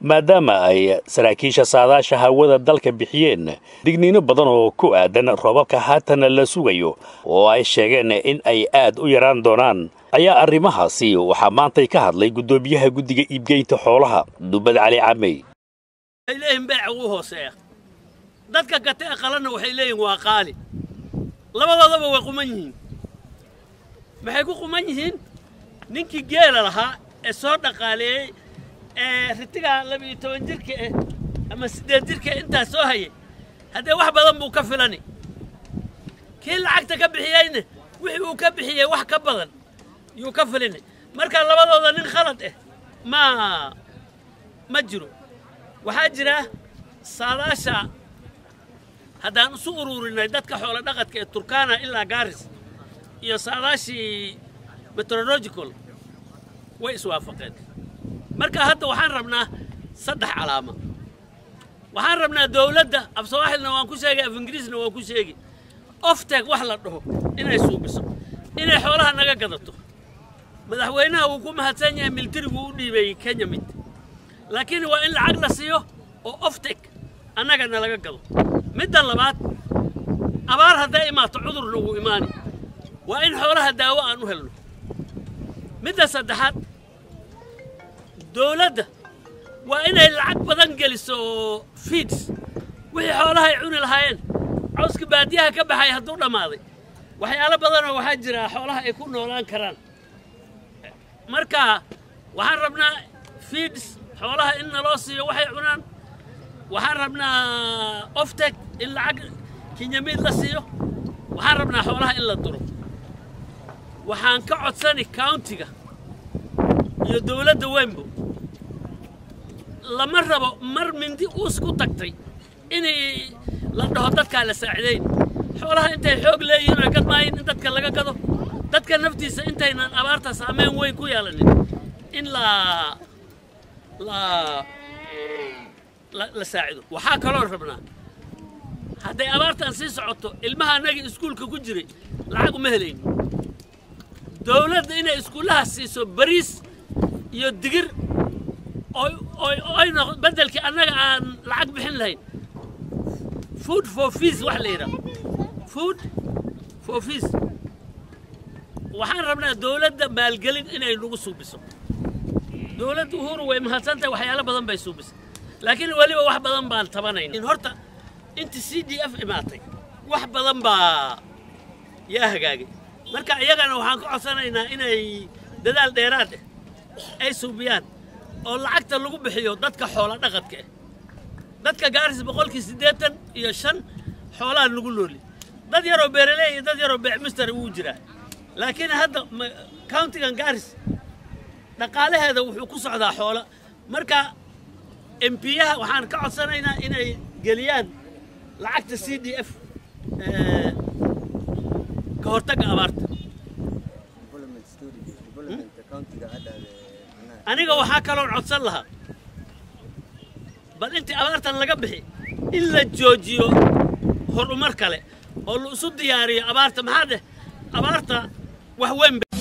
maadaama ay saraakiisha saadaasha hawada dalka bixiyeen digniino badan oo ku aadan roobabka haatan la sugayo oo ay sheegeen in ay aad u yaraan doonaan ayaa arrimahaasi waxaa maantay ka hadlay guddoomiyaha guddiga iibgeynta xoolaha dubad cali camey waxay leeyihiin beeca ugu hooseeya dadka gata ee qalanna waxay leeyihin waa qaali labadoodaba way quman yihiin maxay ku quman yihiin ninkii geela lahaa ee soo dhaqaaleeyey ee ritigaa laba-iyo toban jirka eh ama siddeed jirka intaas soo hayay haddee wax badan buu ka filani kii lacagta ka bixiyeyna wixii uu ka bixiyey wax ka badan yuu ka filini marka labadooda nin khalad ah ma ma jiro waxaa jira saadaasha haddaan isu ururinay dadka xoolo dhaqadka ee turkana ilaa gaaris iyo saadaashii meteorological way iswaafaqeen marka hadda waxaan rabnaa saddex calaama waxaan rabnaa dowladda af sawaaxilna waan ku sheegay af ingiriisna waan ku sheegi ofteeg wax la dhaho inay suubiso inay xoolaha naga gadato madaxweynaha wuu ku mahadsan yahay militarigu u dhiibeeyey kenya mid laakiin waa in lacag la siiyo oo oftek annagana laga gado midda labaad abaar hadday imaato cudurna wuu imaani waa in xoolaha daawo aan u helno midda saddexaad dowladda waa inay lacag badan geliso fiids wixii xoolaha ay cuni lahaayeen cawska baadiyaha ka baxay hadduu dhammaaday waxyaalo badanoo waxaa jira xoolaha ay ku noolaan karaan marka waxaan rabnaa fiids xoolaha in naloo siiyo waxay cunaan waxaan rabnaa oftek in lacag kinyamiid la siiyo waxaan rabnaa xoolaha in la duro waxaan ka codsani countiga iyo dowladda weynbo lama rabo mar mindi uus ku tagtay inay la dhaho dadkaa la saacidayn xoolaha intay xoog leeyihiin oy gadmaayin in dadka laga gado dadka naftiisa intaynan abaarta saameyn weyn ku yeelanin in la la la saacido waxaa kaloo rabnaa hadday abaartan sii socoto ilmaha annagii iskuulka ku jiray lacag uma helayno dowladda inay iskuullaha siiso bariis iyo digir oy noq beddelkii annaga aan lacag bixin lahayn food for fees wax la yidhaha food for fees waxaan rabnaa dowladda maalgelin inay nagu suubiso dowladda uhuru way mahadsantahay waxyaalo badan bay suubisay laakiin weliba wax badan baan tabanayn horta inta c d f imaatay wax badan baa yaa hagaagay marka iyagana waxaan ka codsanaynaa inay dadaal dheeraad ah ay suubiyaan oo lacagta lagu bixiyo dadka xoola dhaqadka ah dadka gaaris boqolkii siddeetan iyo shan xoolaha lagu nooli dad yaroo beeraley iyo dad yaroo beecmister wuu jiraa laakiin hadda countigan gaaris dhaqaalaheeda wuxuu ku socdaa xoola marka embiyaha waxaan ka codsanaynaa inay geliyaan lacagta c d f ka hortagga abaarta aniga waxaa kaloon codsan lahaa bal intii abaartan laga bixi in la joojiyo horumar kale oo la isu diyaariyo abaarta maxaa dheh abaarta wax weyn